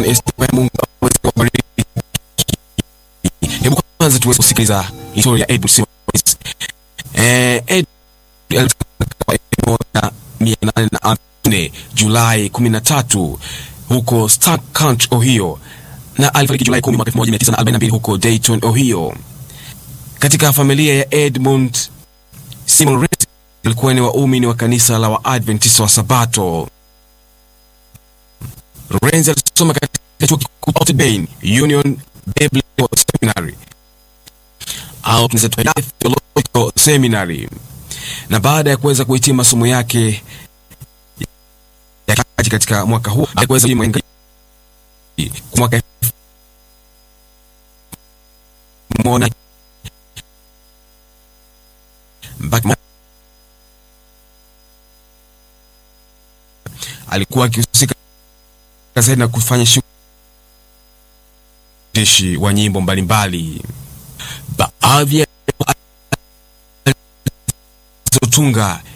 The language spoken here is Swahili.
John S. Mungu aweze kuwabariki. Hebu kwanza tuweze kusikiliza historia ya Edward Simmons. Eh, Ed mwaka mia nane na nne Julai kumi na tatu huko Stark County, Ohio na alifariki Julai kumi mwaka elfu moja mia tisa na arobaini na mbili huko Dayton, Ohio. Katika familia ya Edmund Simon Renz alikuwa ni waumini wa kanisa la Waadventista wa Sabato. Renz alisoma katika chuo kikuu cha Notre Dame Union Biblical Seminary au tunaweza Theological Seminary, na baada ya kuweza kuhitimu masomo yake ya kaji katika mwaka huu aliweza kuhitimu mwaka mmoja mpaka alikuwa akihusika zaidi na kufanya shughuli wa nyimbo mbalimbali. Baadhi ya alizotunga